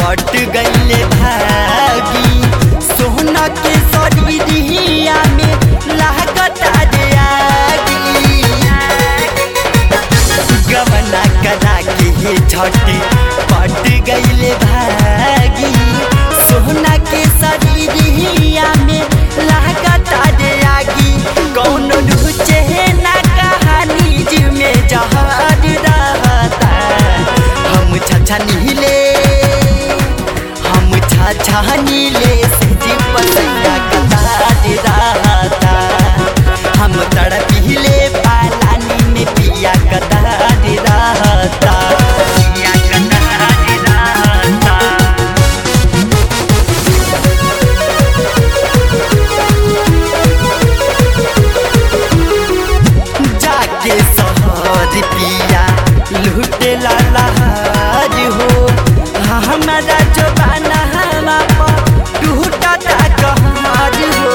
हट गईले भागी सोहना के शरीरिया में लागता रे आगी गवना करा के हे छठी पट गईले भागी सोहना के शरीरिया में लागता रे आगी कौन रुचे ना कहानी जी में जहर रहता हम छछा नीले हम छछा नीले से जी पसैया कतार रहता हम तड़पीले पालानी में पिया कतार रहता पिया कतार रहता जाके सहर पिया लूटे लहर हो हमारा जो बाना हमा पर टूटा कहर हो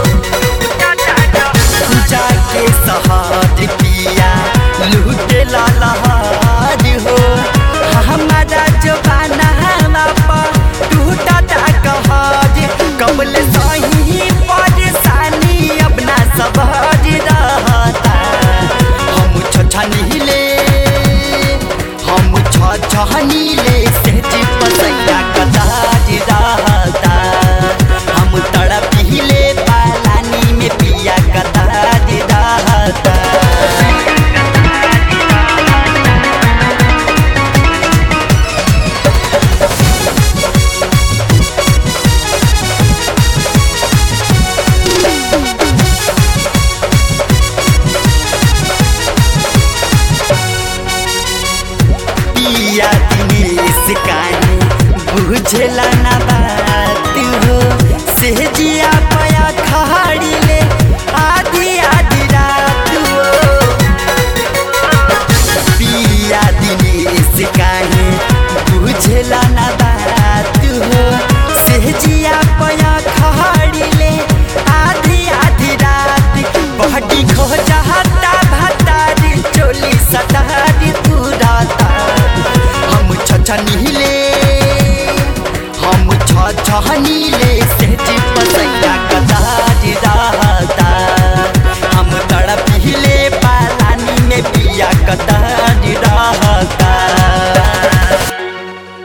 जाके सहर पिया लूटे लहर हो हमारा जो बाना हमा पर टूटा कहर कबल सही परेशानी अपना सबर रहता हम छछनीले हम छछनीले से जी पसैया कदार रहता हम तड़पीले पालानी में पिया कदार रहता पिया दिनेश काहे बुझला ना बात हो से जिया पया खा